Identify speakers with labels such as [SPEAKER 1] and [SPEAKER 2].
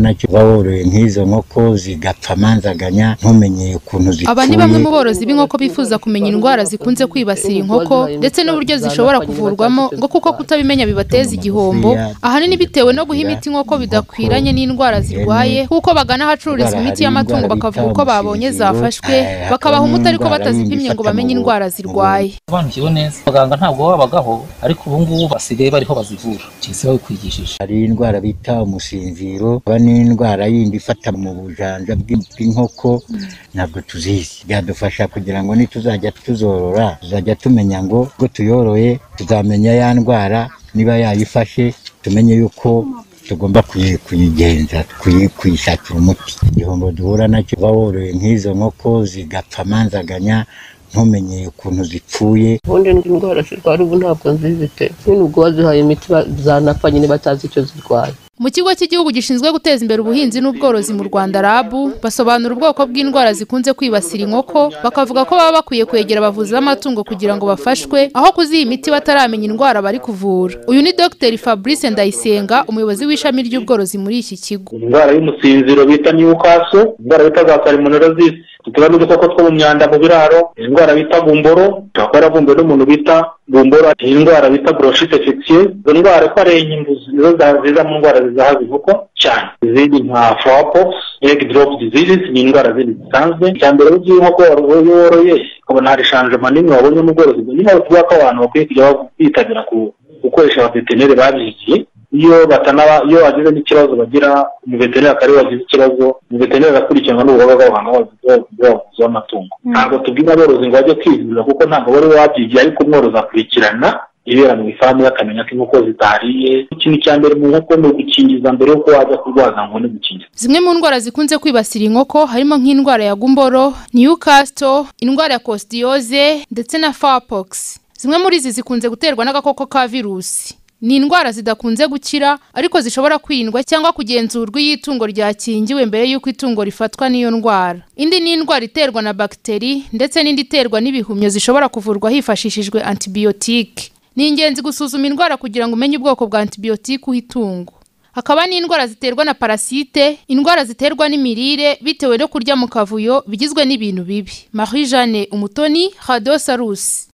[SPEAKER 1] nacyo boroye nk'izo nkoko zigapfa manzaganya ntumenye ukuntu zituye
[SPEAKER 2] Aba ni bamwe mu borozi b'inkoko bifuza kumenya indwara zikunze kwibasira inkoko ndetse n'uburyo zishobora kuvurwamo ngo kuko kutabimenya bibateza igihombo ahanini bitewe no guha imiti inkoko bidakwiranye n'indwara zirwaye kuko bagana ahacururizwa imiti y'amatungo bakavuga uko babonye zafashwe bakabaha umuti ariko batazipimye ngo bamenye indwara zirwaye
[SPEAKER 3] sobanukiwe neza abaganga ntabwo babagaho ariko ubu ngubu basigaye bariho bazivura cyese babikwigishije
[SPEAKER 1] hari indwara bita umusinziro haba n'indwara yindi ifata mu bujanja bw'inkoko ntabwo tuzizi byadufasha kugira ngo nituzajya tuzorora tuzajya tumenya ngo ubwo tuyoroye tuzamenya ya ndwara niba yayifashe tumenye yuko tugomba kuyi- kuyigenza kuyi- kuyishakira umuti igihombo duhura nacyo uba woroye nk'izo nkoko zigapfa manzaganya ntumenye ukuntu zipfuye
[SPEAKER 4] ubundi indwara zirwara ubu ntabwo nzizi pe nyine ubwo wazihaye imiti ba- zanapfa nyine batazi icyo zirwaye
[SPEAKER 2] Mu kigo cy'igihugu gishinzwe guteza imbere ubuhinzi n'ubworozi mu Rwanda RAB basobanura ubwoko bw'indwara zikunze kwibasira inkoko bakavuga ko baba bakwiye kwegera abavuzi b'amatungo kugira ngo bafashwe aho kuziha imiti bataramenya indwara bari kuvura uyu ni Dr Fabrice Ndayisenga umuyobozi w'ishami ry'ubworozi muri iki kigo
[SPEAKER 5] indwara y'umusinziro bita newcastle indwara bita za salmonellosis tuba n'udukoko two mu myanda mu biraro indwara bita bumboro tukaba yaravumbuwe n'umuntu bita bumboro iyi ndwara bita brochite infectieuse izo ndwara ko ari inyimbuzi nizo za- ziza mu ndwara zizahaza inkoko cyane izindi nka flowerpox egg drop diseases ni indwara zindi zisanzwe icya mbere iyo ugiye inkoko waru- iyo woroye ukabona hari shanjema nini wabonye mu bworozi nyine bavuga ko abantu bakwiye kujya bitabira ku- gukoresha abaveterineri babyigiye iyo batanaba iyo bagize n'ikibazo bagira umuveterineri akariwe wagize ikibazo umuveterineri agakurikiranwa n'ubuhanga bw'abaganga b'abavuzi b'amatungo ntabwo tubwira aborozi ngo bajye kwivuriza kuko ntabwo bari wabyigiye ariko umworozi akurikirana ibera mu ifamu ye akamenya ko inkoko zitariye ikintu cya mbere mu nkoko ni ugukingiza mbere y'uko wajya kurwaza ngo ni gukingiza
[SPEAKER 2] Zimwe mu ndwara zikunze kwibasira inkoko harimo nk'indwara ya gumboro, Newcastle, indwara ya coccidiosis ndetse na fowlpox. Zimwe muri izi zikunze guterwa n'agakoko ka virusi. Ni indwara zidakunze gukira ariko zishobora kwirindwa cyangwa kugenzurwa iyo itungo ryakingiwe mbere y'uko itungo rifatwa n'iyo ndwara. Indi ni indwara iterwa na bagiteri ndetse n'indi iterwa n'ibihumyo zishobora kuvurwa hifashishijwe antibiyotike. Ni ingenzi gusuzuma indwara kugira ngo umenye ubwoko bwa antibiyotike uha itungo. Hakaba n'indwara ziterwa na parasite, indwara ziterwa n'imirire bitewe no kurya mu kavuyo bigizwe n'ibintu bibi. Marie Jeanne Umutoni, Radio Salus.